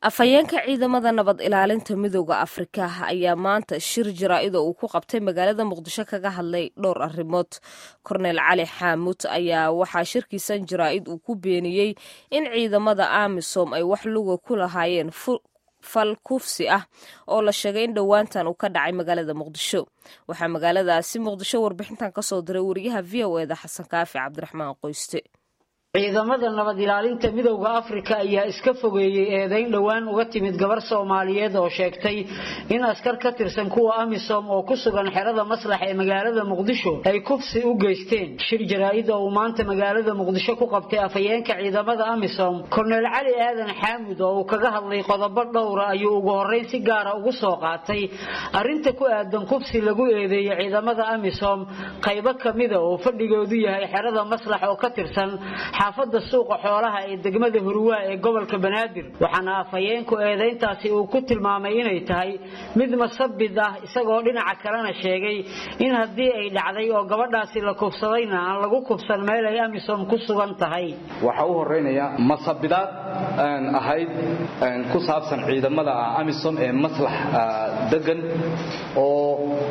afhayeenka ciidamada nabad ilaalinta midooda afrika ayaa maanta shir jaraa'ida uu ku qabtay magaalada muqdisho kaga hadlay dhowr arrimood kornel cali xaamuud ayaa waxaa shirkiisan jaraa'id uu ku beeniyey in ciidamada amisom ay wax luga ku lahaayeen fal kufsi ah oo la sheegay in dhowaantan uu ka dhacay magaalada muqdisho waxaa magaaladaasi muqdisho warbixintan kasoo diray wariyaha v o eda xasan kaafi cabdiraxmaan qoyste ciidamada nabad ilaalinta midowda afrika ayaa iska fogeeyey eedayn dhowaan uga timid gabar soomaaliyeed oo sheegtay in askar ka tirsan kuwa amisom oo ku sugan xerada maslax ee magaalada muqdisho ay kufsi u geysteen shir jaraa'id oo uu maanta magaalada muqdisho ku qabtay afhayeenka ciidamada amisom korneel cali aadan xaamud oo uu kaga hadlay qodobo dhowra ayuu ugu horreyn si gaara ugu soo qaatay arrinta ku aadan kufsi lagu eedeeyey ciidamada amisom qaybo kamida oo fadhigoodu yahay xerada maslax oo ka tirsan xaafada suuqa xoolaha ee degmada hurwaa ee gobolka banaadir waxaana afhayeenku eedayntaasi uu ku tilmaamay inay tahay mid masabid ah isagoo dhinaca kalena sheegay in haddii ay dhacday oo gabadhaasi la kufsadayna aan lagu kufsan meel ay amisom ku sugan tahay waxaa u horeynaya masabidaad ahayd ku saabsan ciidamada amisom ee maslax degan oo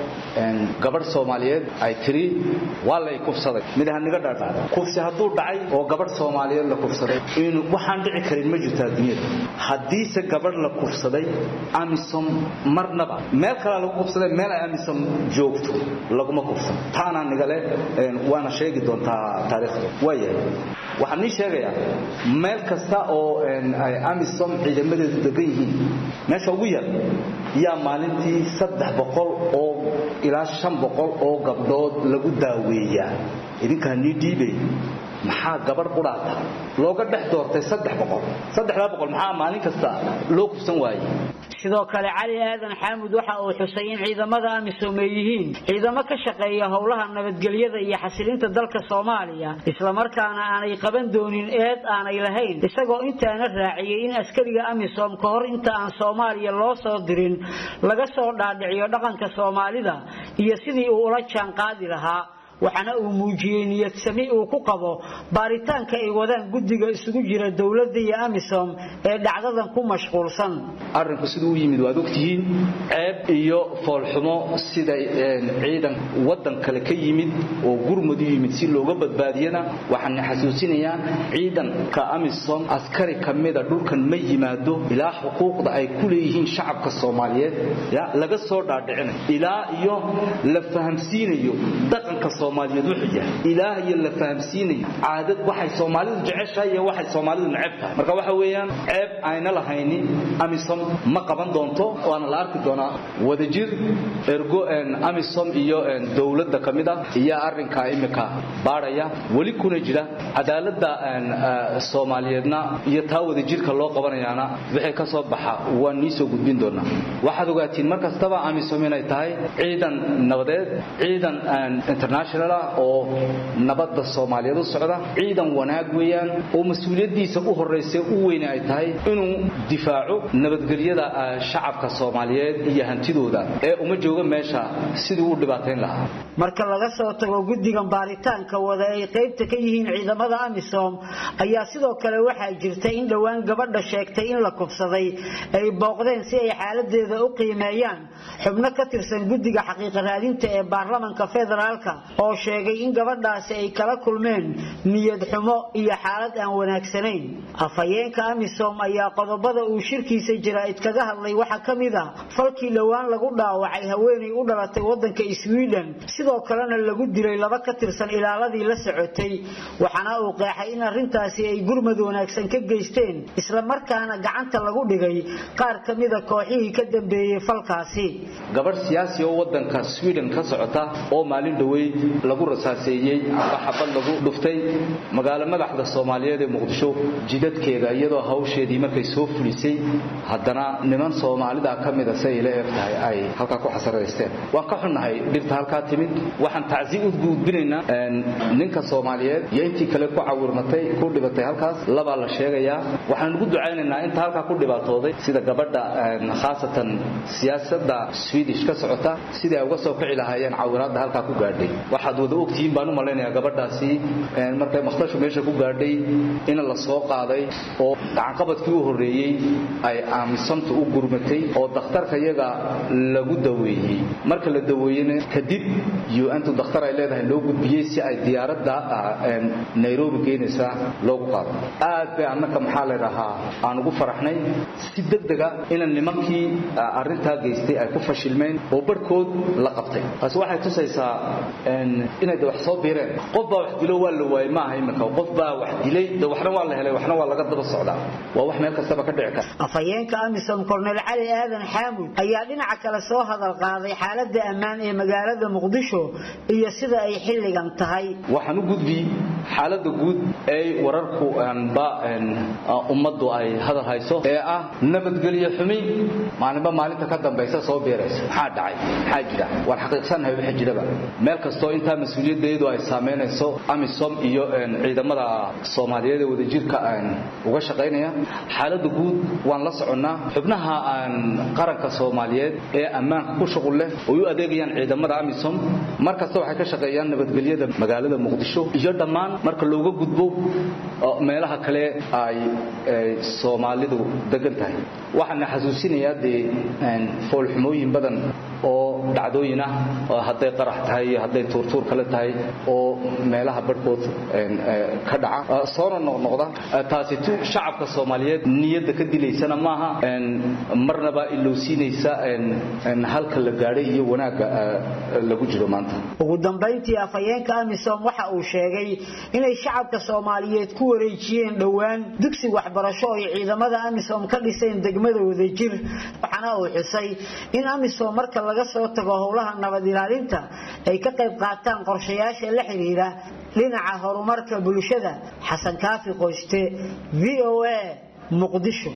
gabadh soomaaliyeed ay tiri waa lay kufsaday midahaniga dhaadhaada kufsi hadduu dhacay oo gabadh soomaaliyeed la kufsaday in waxaan dhici karin ma jirto adduunyada haddiise gabadh la kufsaday amisom marnaba meel kalea lagu kufsaday meel ay amisom joogto laguma kufsan taanaa nigale waana sheegi doontaa taariikhda waayahay waxaan nii sheegayaa meel kasta oo ay amisom ciidamadeedu degan yihiin meesha ugu yar yaa maalintii saddex boqol oo ilaa shan boqol oo gabdhood lagu daaweeyaa idinkaa nii dhiibay maxaa gabadh qudhaata looga dhex doortay saddex boqol saddexdaa boqol maxaa maalin kasta loo kufsan waayey sidoo kale cali aadan xaamud waxa uu xusay in ciidamada amisom ay yihiin ciidamo ka shaqeeya howlaha nabadgelyada iyo xasilinta dalka soomaaliya islamarkaana aanay qaban doonin eed aanay lahayn isagoo intaana raaciyey in askariga amisom ka hor inta aan soomaaliya loo soo dirin laga soo dhaadhiciyo dhaqanka soomaalida iyo sidii uu ula jaanqaadi lahaa waxaana uu muujiyey niyad sami uu ku qabo baaritaanka ay wadaan guddiga isugu jira dowladda iyo amisom ee dhacdadan ku mashquulsan arrinku siduu u yimid waad ogtihiin ceeb iyo foolxumo sida ciidan waddan kale ka yimid oo gurmud u yimid si looga badbaadiyana waxaan xasuusinayaa ciidanka amisom askari ka mida dhulkan ma yimaado ilaa xuquuqda ay ku leeyihiin shacabka soomaaliyeed laga soo dhaadhicinayo ilaa iyo la fahamsiinayo dhaqanka soomaaliyeed wuxuu yahay ilaah iyo la fahamsiinayo caadad waxay soomaalidu jeceshahay iyo waxay soomaalidu neceb tahay marka waxa weeyaan ceeb ayna lahayni amisom ma qaban doonto waana la arki doonaa wadajir ergo amisom iyo dowladda ka mid ah iyo arrinkaa imika baadhaya weli kuna jira cadaaladda soomaaliyeedna iyo taa wadajirka loo qabanayaana wixii ka soo baxa waan nii soo gudbin doonaa waxaad ogaatiin mar kastaba amisom inay tahay ciidan nabadeed ciidan international oo nabadda soomaaliyeed u socda ciidan wanaag weeyaan oo mas-uuliyaddiisa u horraysa u weyne ay tahay inuu difaaco nabadgelyada shacabka soomaaliyeed iyo hantidooda ee uma jooga meesha siduu u dhibaatayn lahaa marka laga soo tago guddigan baaritaanka wada ay qaybta ka yihiin ciidamada amisom ayaa sidoo kale waxaa jirta in dhowaan gabadha sheegtay in la kufsaday ay booqdeen si ay xaaladeeda u qiimeeyaan xubno ka tirsan guddiga xaqiiqa raadinta ee baarlamanka federaalka oo sheegay in gabadhaasi ay kala kulmeen niyad xumo iyo xaalad aan wanaagsanayn afhayeenka amisom ayaa qodobada uu shirkiisa jaraa'id kaga hadlay waxaa ka mid ah falkii dhowaan lagu dhaawacay haweenay u dhalatay waddanka sweden sidoo kalena lagu dilay laba ka tirsan ilaaladii la socotay waxaana uu qeexay in arrintaasi ay gurmad wanaagsan ka geysteen islamarkaana gacanta lagu dhigay qaar ka mida kooxihii ka dambeeyey falkaasi gabadh siyaasi oo waddanka sweden ka socota oo maalin dhoweyd lagu rasaaseeyey amba xabad lagu dhuftay magaalo madaxda soomaaliyeed ee muqdisho jidadkeeda iyadoo hawsheedii markay soo fulisay haddana niman soomaalida ka mida si ay la eeg tahay ay halkaa ku xasaraysteen waan ka xunnahay dhibta halkaa timid waxaan tacsi u gudbinaynaa ninka soomaaliyeed iyo intii kale ku cawirmatay ku dhibatay halkaas labaa la sheegayaa waxaan ugu ducaynaynaa inta halkaa ku dhibaatooday sida gabadha khaasatan siyaasadda swedish ka socota sidii ay uga soo kici lahaayeen caawinaadda halkaa ku gaadhay waxaad wada ogtihiin baan u malaynayaa gabadhaasi markay makhtashu meesha ku gaadhay in la soo qaaday oo gacanqabadkii u horreeyey ay aaminsantu u gurmatay oo dakhtarka iyaga lagu daweeyey marka la daweeyena kadib un-tu dakhtar ay leedahay loo gudbiyey si ay diyaaradda nairobi geenaysa loogu qaado aad bay annaka maxaa ladhahaa aan ugu faraxnay si degdega ina nimankii arrintaa geystay ay ku fashilmeen oo barhkood la qabtay taasi waxay tusaysaa inay de wax soo biireen qof baa wax dilo waa la waayey maaha iminka qof baa wax dilay de waxna waa la helay waxna waa laga daba socdaa waa wax meel kastaba ka dhici kara afhayeenka amisom kornel cali aadan xaamud ayaa dhinaca kale soo hadal qaaday xaaladda ammaan ee magaalada muqdisho iyo sida ay xilligan tahay waxaan u gudbi xaaladda guud ee wararku ba ummaddu ay hadal hayso ee ah nabadgelyo xumi maalinba maalinta ka dambaysa soo biiraysa maxaa dhacay maxaa jira waan xaqiiqsannahay waxa jiraba meel kastoo intaa mas-uuliyaddeedu ay saamaynayso amisom iyo ciidamada soomaaliyeed ee wadajirka uga shaqaynaya xaaladda guud waan la soconnaa xubnaha qaranka soomaaliyeed ee ammaanka ku shuqul leh oo u adeegayaan ciidamada amisom mar kasta waxay ka shaqeeyaan nabadgelyada magaalada muqdisho iyo dhammaan marka looga gudbo meelaha kale ay soomaalidu degan tahay waxaana xasuusinayaa dee foolxumooyin badan oo dhacdooyin ah hadday qarax tahay iyo hadday tuurtuur kale tahay oo meelaha barhkood ka dhaca soona noqnoqda taasi tu shacabka soomaaliyeed niyadda ka dilaysana maaha marnaba ilowsiinaysa halka la gaadhay iyo wanaagga lagu jiro maanta ugu dambayntii afhayeenka amisom waxa uu sheegay inay shacabka soomaaliyeed ku wareejiyeen dhowaan dugsi waxbarasho ay ciidamada amisom ka dhiseen degmada wadajir waxaana uu xusay in amisom marka laga soo tago howlaha nabad ilaalinta ay ka qayb qaataan qorshayaasha la xiriira dhinaca horumarka bulshada xasan kaafi qoyste v o a muqdisho